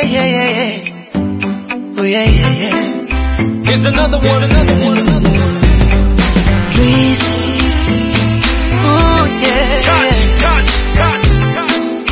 yeah, yeah, yeah. Oh, yeah, yeah, yeah. Here's another one. Another one. Another one. Please. Oh, yeah. Touch, touch, touch, touch.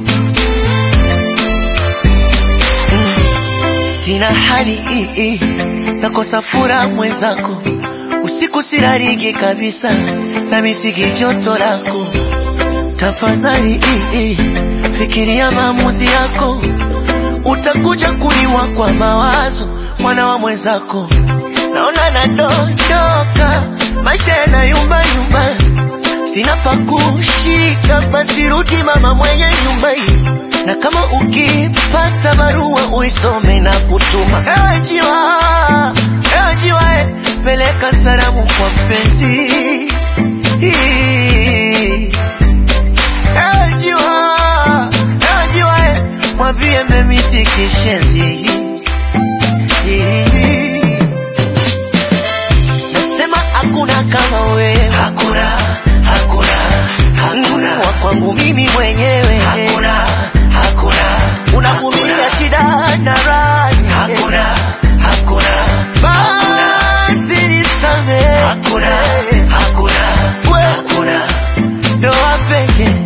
Sina hali hii, nakosa furaha mwenzako, usiku sirariki kabisa, na misiki joto lako. Tafadhali hii, fikiria maamuzi yako, utakuja kuliwa kwa mawazo, mwana wa mwenzako. Naona nadondoka, maisha yanayumba yumba, sina pa kushika, basi rudi mama mwenye nyumba hii na kama ukipata barua uisome na kutuma. Ewe jiwa, ewe jiwa, eh, peleka salamu kwa mpenzi. Ewe jiwa, ewe jiwa, eh, mwambie memisi kishenzi. Nasema hakuna kama wewe, hakuna, hakuna, hakuna wa kwangu mimi mwenyewe, hakuna, hakuna, unavumilia shida na raha, hakuna, hakuna, basi nisamehe, hakuna, hakuna, hakuna, ndoa pekee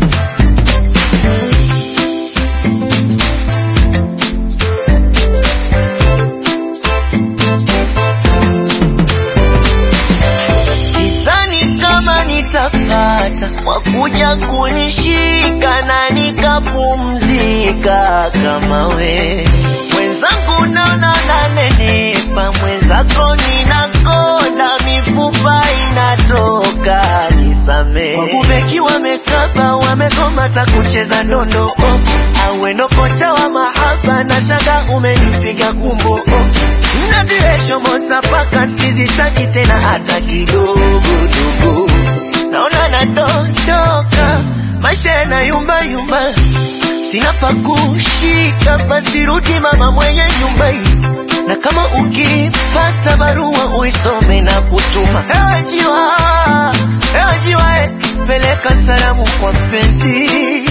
Sidhani kama nitapata wakuja kunishika na nikapumzika kama we mwenzangu, naona nanenepa, mwenzako ninakonda, mifupa inatoka, nisamee. Wabubeki wamekaba, wamegoma ta kucheza ndondo oh. Awendo kocha wa mahaba na shanga umenipiga kumbo oh. Nazireshomosa paka sizitaki tena hata kidogo dogo, naona nadondoka, maisha yanayumba yumba, sina pa kushika, basi rudi mama mwenye nyumba hii, na kama ukipata barua uisome na kutuma. Ewe jiwa, ewe jiwa, eh, peleka salamu kwa mpenzi